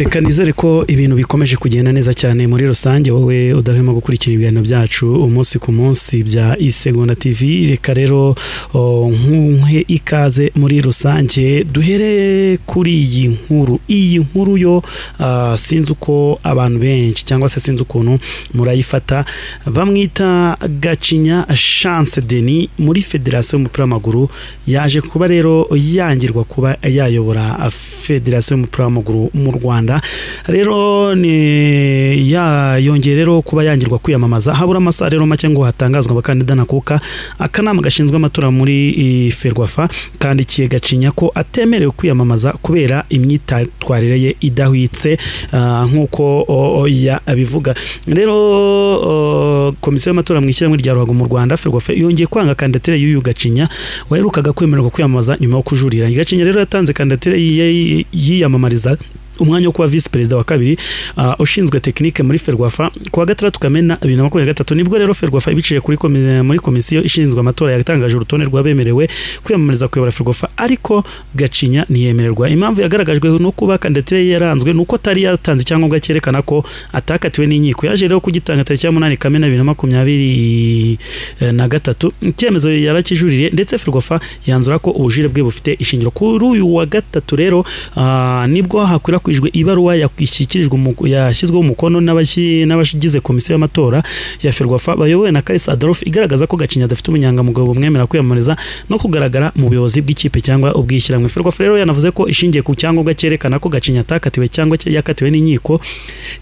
reka nizere ko ibintu bikomeje kugenda neza cyane muri rusange wowe udahwema gukurikira ibiganiro byacu umunsi ku munsi bya isegonda tv reka rero oh, nkuhe ikaze muri rusange duhere kuri iyi nkuru iyi nkuru yo ah, sinzi uko abantu benshi cyangwa se sinzi ukuntu murayifata bamwita gacinya chance denis muri federasiyo y'umupira w'amaguru yaje kuba rero yangirwa kuba yayobora ah, federasiyo y'umupira w'amaguru mu rwanda Rwanda rero ni ya yongeye rero kuba yangirwa kwiyamamaza habura amasaha rero make ngo hatangazwe abakandida nakuka akanama gashinzwe amatora muri eh, ferwafa kandikiye gacinya ko atemerewe kwiyamamaza kubera imyitwarire ye idahwitse ah, nk'uko o- o ya- abivuga rero o, komisiyo y'amatora mu ishyirahamwe rya ruhago mu rwanda ferwafa yongeye kwanga kandidatire y'uyu gacinya waherukaga kwemererwa kwiyamamaza nyuma yo kujurira gacinya rero yatanze kandidatire ye- yiyamamariza umwanya wo kuba visi perezida wa kabiri ah, ushinzwe tekinike muri ferwafa ku wa gatandatu kamena bibiri na makumyabiri na gatatu nibwo rero ferwafa ibiciye kuri komi- muri komisiyo ishinzwe amatora yatangaje urutonde rw'abemerewe kwiyamamariza kuyobora ferwafa ariko gacinya ntiyemererwa impamvu yagaragajwe no kuba kandidatire ye yaranzwe ni uko atari yatanze icyangombwa cyerekana ko atakatiwe n'inkiko yaje rero kugitanga tariki ya munani kamena bibiri na makumyabiri eh, na gatatu icyemezo yarakijuririye ndetse ferwafa yanzura ko ubujire bwe bufite ishingiro kuri uyu wa gatatu rero ah, nibwo hakwirakwijwe ibaruwa yashyikirijwe umu- yashyizweho umukono n'abashyi- n'abagize komisiyo y'amatora ya ferwafa bayobowe na karisi adolphe igaragaza ko gacinya adafite ubunyangamugayo bumwemera kwiyamamariza no kugaragara mu buyobozi bw'ikipe cyangwa ubwishyirahamwe ferwafa rero yanavuze ko ishingiye ku cyangombwa cyerekana ko gacinya atakatiwe cyangwa cya- yakatiwe n'inkiko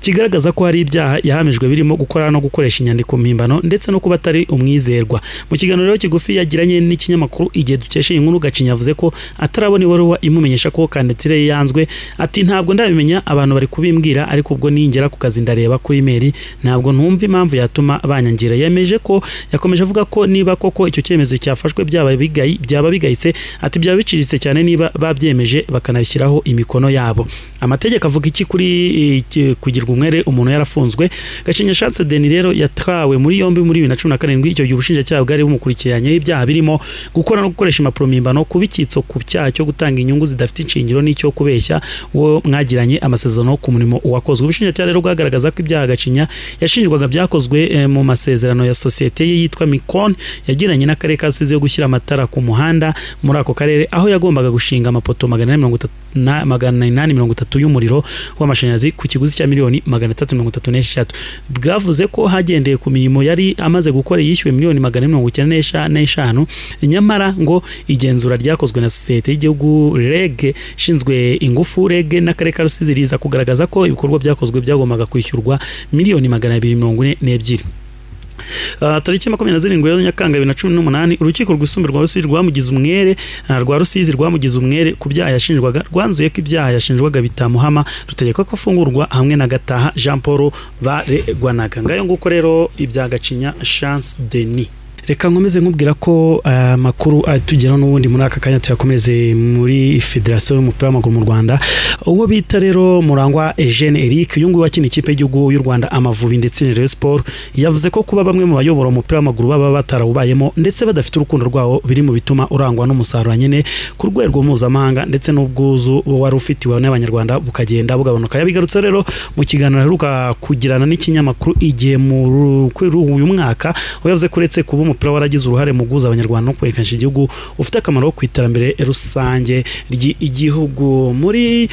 kigaragaza ko hari ibyaha yahamijwe birimo gukora no gukoresha inyandiko mpimbano ndetse no kuba atari umwizerwa mu kiganiro rero kigufi yagiranye n'ikinyamakuru igihe dukesha iyi nkuru gacinya yavuze ko atarabona ibaruwa imumenyesha ko kandidatire ye yanzwe ati ntabwo ndabimenya abantu bari kubimbwira ariko ubwo ningera ku kazi ndareba kuri imeri ntabwo ntumva impamvu yatuma banyangira yemeje ko yakomeje avuga ko niba koko icyo cyemezo cyafashwe byaba bigayi- byaba bigayitse ati byaba biciriritse cyane niba babyemeje bakanabishyiraho imikono yabo amategeko avuga iki kuri eh, ki- kugirwa umwere umuntu yarafunzwe gacinya shatse deni rero yatawe muri yombi muri bibiri na cumi na karindwi icyo gihe ubushinjacyaha bwari bumukurikiranyeho ibyaha birimo gukora no gukoresha impapuro mpimbano kuba icyitso ku cyaha cyo gutanga inyungu zidafite inshingiro n'icyo kubeshya uwo mwagiranye amasezerano ku murimo wakozwe ubushinjacyaha rero bwagaragaza ko ibyaha gacinya yashinjwaga byakozwe eh, mu masezerano ya sosiyete ye yitwa mikon yagiranye n'akarere ka Rusizi yo gushyira amatara ku muhanda muri ako karere aho yagombaga gushinga amapoto magana ane mirongo itatu na- magana inani mirongo itatu y'umuriro w'amashanyarazi ku kiguzi cya miliyoni magana atatu mirongo itatu n'eshatu bwavuze ko hagendeye ku mirimo yari amaze gukora yishyuwe miliyoni magana ane mirongo icyenda n'esha- n'eshanu nyamara ngo igenzura ryakozwe na sosiyete y'igihugu rege ishinzwe ingufu rege n'akarere ka rusizi riza kugaragaza ko ibikorwa byakozwe byagombaga kwishyurwa miliyoni magana abiri mirongo ine n'ebyiri Uh, tariki ya makumyabiri na zirindwi ya nyakanga bibiri na cumi n'umunani urukiko rwisumbuye rwa rusizi rwamugize umwere uh, rwa rusizi rwamugize umwere ku byaha yashinjwaga rwanzuye ko ibyaha yashinjwaga bitamuhama rutegeka ko afungurwa hamwe na gataha jean paul baregwanaga ngayo nguko rero ibya gacinya chance denis reka nkomeze nkubwira ko amakuru uh, atugeraho n'ubundi muri aka kanya tuyakomereze muri federasiyo y'umupira w'amaguru mu rwanda uwo bita rero murangwa Eugene Eric uyu nguyu wakina ikipe y'igihugu y'u Rwanda Amavubi ndetse na Rayon Sport yavuze ko kuba bamwe mu bayobora umupira w'amaguru baba batarawubayemo ndetse badafite urukundo rwawo biri mu bituma urangwa n'umusaruro nyine ku rwego mpuzamahanga ndetse n'ubwuzu wari ufitiwe n'abanyarwanda bukagenda bugabanuka yabigarutse rero mu kiganiro aheruka kugirana n'ikinyamakuru igihe mu ru- kuri uyu mwaka aho yavuze ko uretse kuba umupira waragize uruhare mu guhuza abanyarwanda no kwerekana igihugu ufite akamaro ku iterambere rusange ry'igihugu muri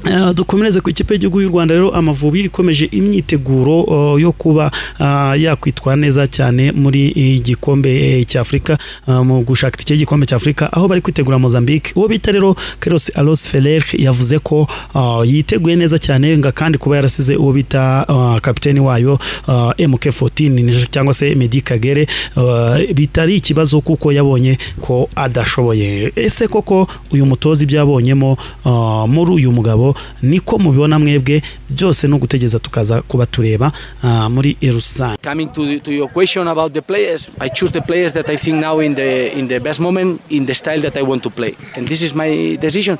Uh, dukomereze ku ikipe y'igihugu y'u Rwanda rero Amavubi ikomeje imyiteguro uh, yo kuba uh, yakwitwara neza cyane muri uh, gikombe uh, cy'Afrika uh, mu gushaka itike y'igikombe cy'Afrika aho bari kwitegura Mozambique uwo bita rero Carlos Alonso Ferrer yavuze ko uh, yiteguye neza cyane nga kandi kuba yarasize uwo bita uh, kapiteni wayo uh, MK14 ni- cyangwa se Medi Kagere uh, bitari ikibazo kuko yabonye ko adashoboye ese koko uyu mutoza ibyo yabonyemo uh, muri uyu mugabo niko mubibona mwebwe byose ni ugutegeza tukaza kuba tureba ah, muri rusange Coming to, to your question about the players, I choose the players that I think now in the in the best moment, in the style that I want to play, and this is my decision.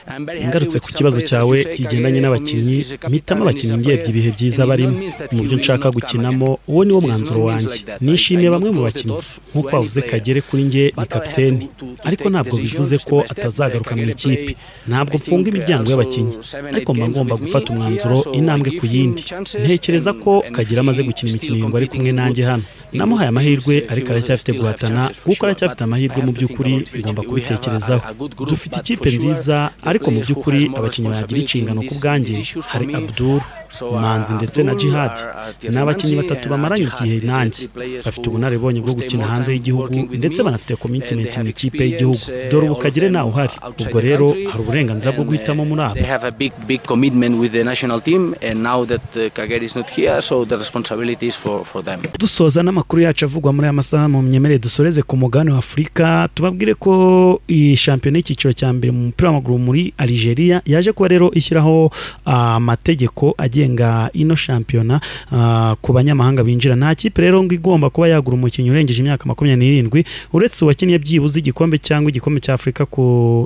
I'm very happy ngarutse with ku some kibazo players, as you cyawe say, kigendanye Kagere, for me, n'abakinnyi is a captain mpitamo and is a abakinnyi player, ngiye byiza and it barimo not means that mu he buryo will nshaka not come again. gukinamo uwo niwo mwanzuro wanjye nishimiye bamwe mu bakinnyi umukinnyi nk'uko wavuze kagere kuri nge ni kapitene ariko ntabwo bivuze ko atazagaruka mu ikipe ntabwo mfunga imiryango y'abakinnyi ariko mba ngomba gufata umwanzuro intambwe ku yindi ntekereza ko kagere amaze gukina imikino irindwi ari kumwe nanjye hano namuhaye amahirwe ariko aracyafite guhatana kuko aracyafite amahirwe mu by'ukuri ngomba kubitekerezaho dufite ikipe nziza ariko mu by'ukuri abakinnyi bagira inshingano ku bwanjye hari abdul manzi ndetse na jihad ni abakinnyi batatu bamaranye igihe nanjye bafite ubunararibonye bwo gukina hanze y'igihugu ndetse banafite komitimenti mu ikipe y'igihugu dore ubu kagere ntawe uhari ubwo rero hari uburenganzira bwo guhitamo muri abo dusoza n'amakuru yacu avugwa muri aya masaha mu myemerere dusoreze ku mugabane wa afurika tubabwire ko iyi shampiyona y'icyiciro cya mbere mu mupira w'amaguru muri algeria yaje kuba rero ishyiraho amategeko agenga ino shampiyona ku banyamahanga binjira nta kipe rero ngo igomba kuba yagura umukinnyi urengeje imyaka makumyabiri n'irindwi uretse uwakinnye byibuze igikombe cyangwa igikombe cya afurika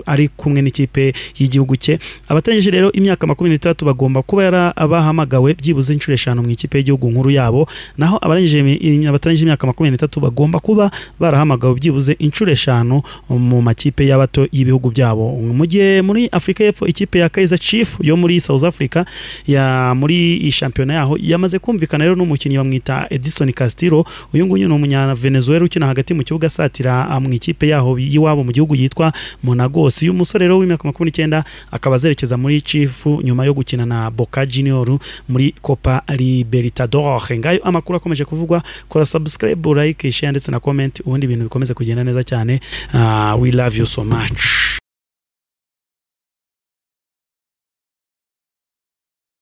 ari kumwe n'ikipe y'igihugu cye abategereje rero imyaka makumyabiri n'itandatu bagomba kuba bahamagawe byibuze inshuro eshanu mu ikipe y'igihugu nkuru yabo naho abatarangije imyaka makumyabiri n'itatu bagomba kuba barahamagawe byibuze inshuro eshanu mu makipe y'abato y'ibihugu byabo mu gihe muri afurika y'epfo ikipe ya kayiza chief yo muri south africa ya muri iyi shampiyona yaho yamaze kumvikana rero n'umukinnyi bamwita edison castillo uyu nguyu ni umunyavenezuela ukina hagati mu kibuga asatira mu ikipe yaho y'iwabo mu gihugu yitwa monagos uyu musore rero w'imyaka makumyabiri n'icyenda akaba azerekeza muri chief nyuma yo gukina na boca junior muri copa libertador ngayo amakuru akomeje kuvugwa kora subscribe like share ndetse na comment ubundi ibintu bikomeze kugenda neza cyane uh, we love you so much